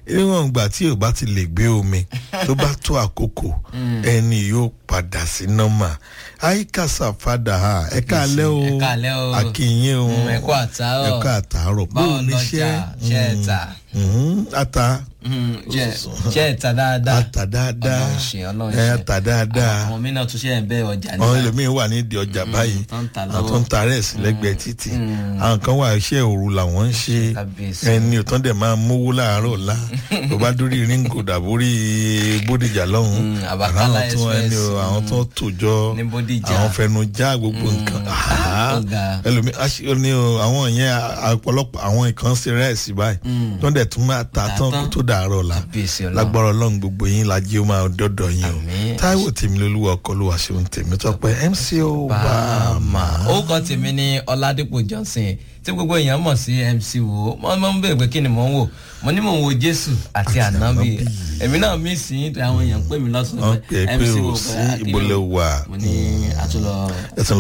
níwọ̀n ìgbà tí ò bá ti lè gbé omi tó bá tó àkókò ẹni yóò padà sí nọ́mà àyíkàsá fada ha ẹ káalẹ́ o Ẹ káalẹ́ o. akínyìn o Mm, ẹ kú àtàárọ̀. ẹ kú àtàárọ̀ Báwo bóò ní lọjà? Ṣé ẹ tà? Mhm, ata ṣe ṣe ẹ ta dáadáa ata dáadáa Ọlọ́run ṣe Ọlọ́run ẹ ṣe ata dáadáa àwọn mí náà tún ṣe ẹ̀ ń bẹ́ ọjà àwọn nígbà ẹlòmíín wà nídìí ọjà báyìí tó ń ta àwọn lọ́wọ́. tó ń ta rẹ́ẹ̀sì lẹ́gbẹ̀ẹ́ títì àwọn kan wà iṣẹ́ òru làwọn ń ṣe Kábíyèsí. ẹni ò tán dẹ̀ máa mówó láàárọ̀ ọ̀la tó bá dórí ringo dàbórí bódìjà lọ́hùn Mm, Àbàkálá àwọn tó ẹni o, Express, àwọn tó tòjọ ní Bódìjà. àwọn fẹnu já gbogbo nǹkan Ah, ó ga. ẹlòmíín aṣọ ni o àwọn yẹn ọ̀pọ̀lọpọ̀ àwọn nǹkan ṣe rẹ́ẹ̀sì báyìí tó dẹ̀ tún máa ta tán kó tó dàárọ̀ ọ̀la Kábíyèsí Ọlọ́run. lágbára ọlọ́run gbogbo yín lajẹ́ ó máa dọ́dọ̀ yín o Àmín. táíwò tèmi lolúwa ọkọ ló wà ṣeun tèmi tọpẹ mc obama. orúkọ tèmi ní ọládípò johnson tí gbogbo èèyàn mọ̀ sí mc wo wọ́n máa ń bèèrè pé kí ni mò ń wò mo ní mò ń wo jésù àti ànábì èmi náà mí sí i àwọn èèyàn ń pè mí wọ́n lọ́sọ̀ọ́ pè é pé o sí ìbọ̀lẹ̀ wà mo ní àtúlọ̀ ẹ̀sìn